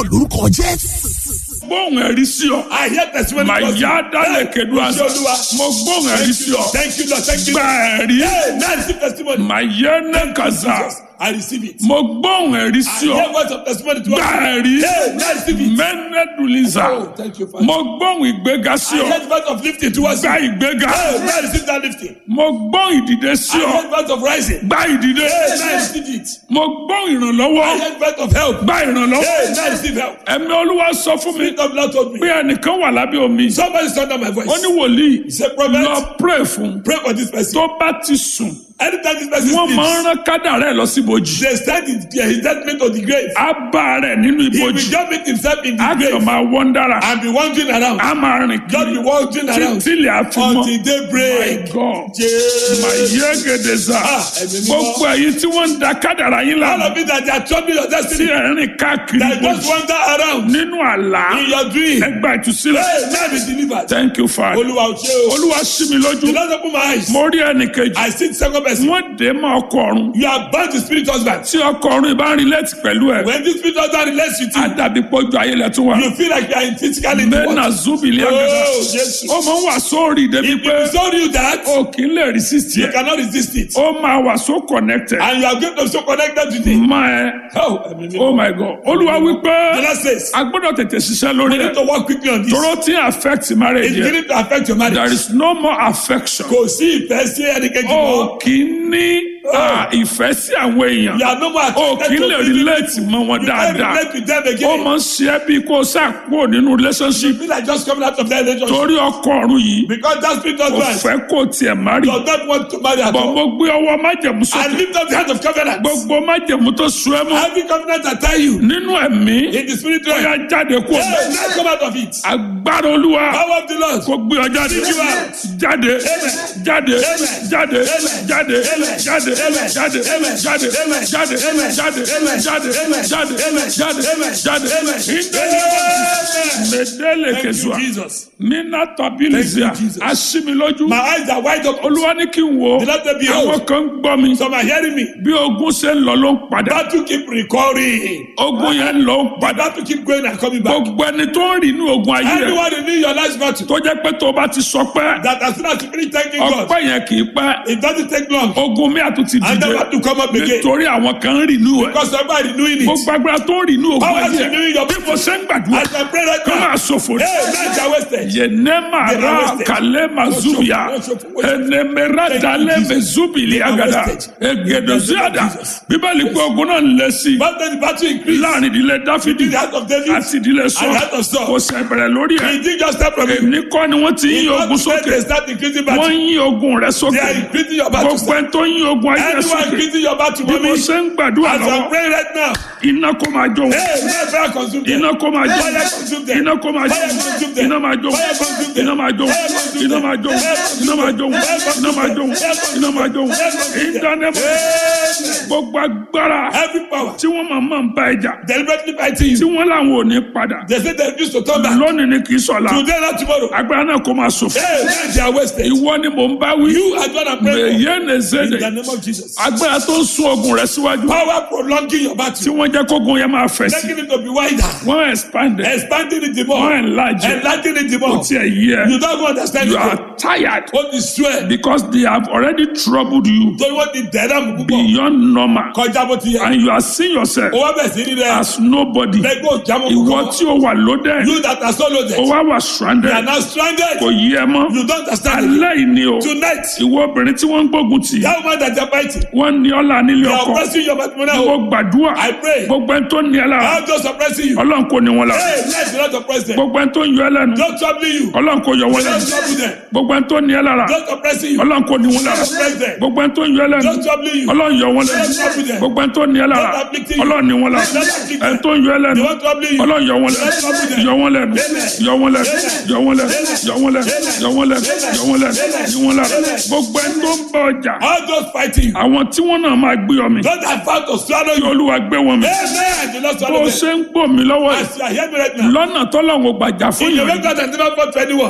lórúkọ jésù. gbóhùn ẹ̀rí sí ọ. I hear testimony. màá from you. yá dálẹ̀ Hey, kẹ́dùn àṣà. Olúwa. mo gbóhùn ẹ̀rí sí ọ. Thank you, Lord. Thank you. gba ẹ̀rí. Hey, now I receive testimony. màá yẹ ní kàzá. Jesus, I receive it. mo gbóhùn ẹ̀rí I sí hear ọ. words of testimony to gba us. ẹ̀rí. Hey, now I receive it. mẹ́nẹ́dùlíza. Oh, thank you, Father. mo gbóhùn ìgbéga sí I ọ. hear words of lifting towards gba you. ìgbéga. Hey, now I receive that lifting. mo gbóhùn ìdìde sí I ọ. hear words of rising. gba ìdìde. Hey, now I receive it. mo gbóhùn ìrànlọ́wọ́. I hear words of help. gba ìrànlọ́wọ́. Hey, now I receive help. ẹ̀mí olúwa sọ fún mi Spirit of Lord told pé me. ẹnìkan wà lábẹ́ omi. Somebody's under my voice. ó ní wòlíì He said, Prophet, lọ pray fún pray for this person. tó bá ti sùn Anytime this person wọ́n máa ń sleeps, rán kádà rẹ̀ lọ sí ibojì they stand in his judgment of the grave. á bá rẹ̀ nínú He will ibojì just meet himself in á the kàn grave máa wọ́n dára and be wandering around. á máa rìn Just kiri be wandering around títí ilẹ̀ á fi mọ́ until daybreak. my god Jesus. mà yé gèdè sá Ah, ẹ̀mí mímọ́. gbogbo ẹ̀yin tí wọ́n ń da kádàrá yín All lánàá of it that they are troubling your tí destiny. ẹ̀ ń rìn káàkiri That just ibojì wander around nínú àlá in your dream. ẹgbà ìtúsílẹ̀ Hey, now be delivered. thank you father Olúwa ò ṣe o. olúwa sí mi lójú The Lord open my eyes. mo rí ẹnì kejì I see the second person. wọ́n dé mọ́ ọkọ ọ̀run You are bound to spirit husband. tí ọkọ ọ̀run ìbá ń relate pẹ̀lú ẹ̀ When this spirit husband relates with á you, dàbí pọ́jú ayẹlẹ̀ tó wà. you feel like you are in physically in the mẹ́nà world. zubili Oh, agada. Jesus. ó máa ń wà sórí débi If pé he told you that, o kì í lè resist you yẹ. cannot resist it. ó máa wà so connected. And you are going to be so connected to it. má ẹ Oh, ẹ̀mí mímọ́. oh my god olúwa The wípé Lord says, a gbọ́dọ̀ tètè ṣiṣẹ́ we lórí need ẹ̀. to work quickly on this. tóró tí affect marriage It's yẹ. beginning to affect your there marriage. is no more affection. Kò sí ìfẹ́ sí ẹnikẹ́ni o mọ́. kì í ní ah, ìfẹ́ sí àwọn èèyàn. You are no more o kì í attracted lè to people. relate mọ́ wọn You can't dáadáa. relate with them ó again. máa ń ṣe é bí kó o sá kúrò nínú relationship. You feel like just coming out of that relationship. torí ọkọ ọ̀run yìí Because that spirit kò husband fẹ́ kó tiẹ̀ má rí. does not want to marry at bọ̀ all. mo gbé ọwọ́ májẹ̀mú And sókè. lift up the hand of covenant. gbogbo májẹ̀mú tó sun ẹ́ mọ́ Every covenant I tell you nínú ẹ̀mí in the spirit ó yá realm. jáde kú ọ̀mọ́. Hey, now come out of it. agbára olúwa Power of the Lord. kò gbé ọ jáde Take you out. jáde Amen. jáde Amen. jáde Amen. jáde Amen. jáde Amen. jáde Amen. jáde Amen. jáde Amen. jáde Amen. jáde Amen. jáde Amen. jáde Amen. jáde Amen. ìdẹ́lẹ̀ mẹ́dẹ́lẹ̀ Thank you, kẹsùà Jesus. nínà tabilizia Thank you, Jesus. aṣímilójú My eyes are wide open. olúwa ní kí n wo The Lord said, Behold. àwọn kan ń gbọ́ mi Some are hearing me. bí ogun ṣe ń lọ ló ń padà Battle keep recurring. ogun yẹn ń lọ ń The padà battle keep going and coming back. gbogbo ẹni tó ń rìn ní ogun ayé rẹ Anyone in your life's battle tó jẹ́ pé tó o bá ti sọ pé that as soon as you finish thanking God, ọpẹ́ yẹn kì í pẹ́ it doesn't take long. ogun mi àtúntì And then dìde have to come up again. nítorí àwọn kan ń rìn ní ẹ̀ Because somebody renewing it. gbogbo agbára tó ń rìn ní ogun Power is ayé renewing your bí mo ṣe ń gbàdúrà As I pray right kó now, máa ṣòfò ní. hey, nights are wasted. yenema They are ra wasted. kale mazuya Worship, worship, worship. enemera Thank you, dale Jesus. mezubili They are agada wasted. egedoziada Jesus. bíbélì pé ogun náà ń lé sí i But then the battle increased. láàrin ìdílé dáfídì In the heart of David, àti ìdílé sọ and the heart of Saul. kò sẹ bẹ̀rẹ̀ lórí ẹ̀ It didn't just start from you. èmi kọ́ ni wọ́n ti ń yí In ogun one state, sókè they start increasing wọ́n battle. ń yí ogun rẹ They sókè are increasing your battle. gbogbo ẹni tó ń yí ogun ayé rẹ Anyone sókè increasing your battle, bí mo mommy, ṣe ń gbàdúrà as I'm lọ́wọ́ praying right now, iná kó máa jó wọn hey, may fire consume them. iná kó máa jó Fire consume them. iná kó máa jó Fire consume them. iná máa jó Fire consume them. iná máa jó Fire consume iná them. máa jó Fire consume iná máa jó them. Fire consume iná máa jó them. Fire consume iná máa jó them. Fire consume them. ìdánimọ̀ Amen. gbogbo agbára Every power tí wọ́n máa máa ń bá ẹja deliberately fighting tí you. wọ́n làwọn ò ní padà They say they refuse to turn back. lónìí ni kì í sọ̀la Today, not tomorrow. agbára náà kó máa ṣòfò Hey, man, they are wasted. ìwọ ni mò ń bá wí You are going to pray for. èyí ní In zèdè the name of Jesus. agbára tó ń sún ogun rẹ síwájú Power prolonging your tí battle. wọ́n jẹ́ kógun yẹn máa fẹ̀ sí Making it to be wider. wọ́n expand it Expanding it the wọ́n more. enlarge it Enlarging it the kò more. tiẹ̀ yí ẹ You don't understand you it. are tired Ó ti sú ẹ̀. because they have already troubled you Torí wọ́n ti dẹ̀ dáàmú púpọ̀. beyond normal Kọjá bó ti yẹ. and you are seeing yourself Ó wá bẹ̀ sí ní rẹ̀. as nobody Lẹ́gbẹ́ òjàmọ́ ìwọ púpọ̀. tí o wà loaded You that are so loaded. o wá wà You are stranded now stranded. kò yí ẹ mọ́ You don't understand it. alẹ́ yìí ni o Tonight, ìwọ obìnrin tí wọ́n ń gbógun tì that woman that you are fighting, wọ́n ní ọ́lá nílé they are ọkọ oppressing your matrimonial ìwọ home. gbàdúrà I pray. gbogbo ẹni tó ní ẹ lára I'm just oppressing you. ọlọ́run kò ní wọn lára Hey, let the Lord oppress them. gbogbo ẹni tó ń yọ ẹ lẹ́nu Don't trouble you. ọlọ́run kò yọ wọn lẹ́nu Don't trouble them. gbogbo ẹni tó ní ẹ lára Don't oppressing you. ọlọ́run kò ní wọn lára Don't oppress them. gbogbo ẹni tó ń yọ ẹ lẹ́nu Don't trouble you. ọlọ́run yọ wọn lẹ́nu Don't trouble them. gbogbo ẹni tó ní ẹ lára Don't afflict you. ọlọ́run ní wọn lára Don't afflict them. ẹni tó ń yọ ẹ lẹ́nu They won't trouble you. ọlọ́run yọ wọn lẹ́nu Don't trouble them. yọ wọn lẹ́nu Amen. yọ wọn lẹ́nu Amen. yọ wọn lẹ́nu Amen. yọ wọn lẹ́nu Amen. yọ wọn lẹ́nu Amen. yọ wọn lẹ́nu Amen. yọ wọn lẹ́nu Amen. gbogbo ẹni tó ń bá ọjà All those fighting you. àwọn tí wọ́n náà máa gbé ọmọ Those that fight to swallow kí you. olúwa gbé wọn mi Amen. The Lord bó swallow o them. ṣe ń gbò mí lọ́wọ́ yìí As you are hearing me right now. lọ́nà tọ́lọ́run ò gbàjà fún In the way yìí God has never fought for anyone.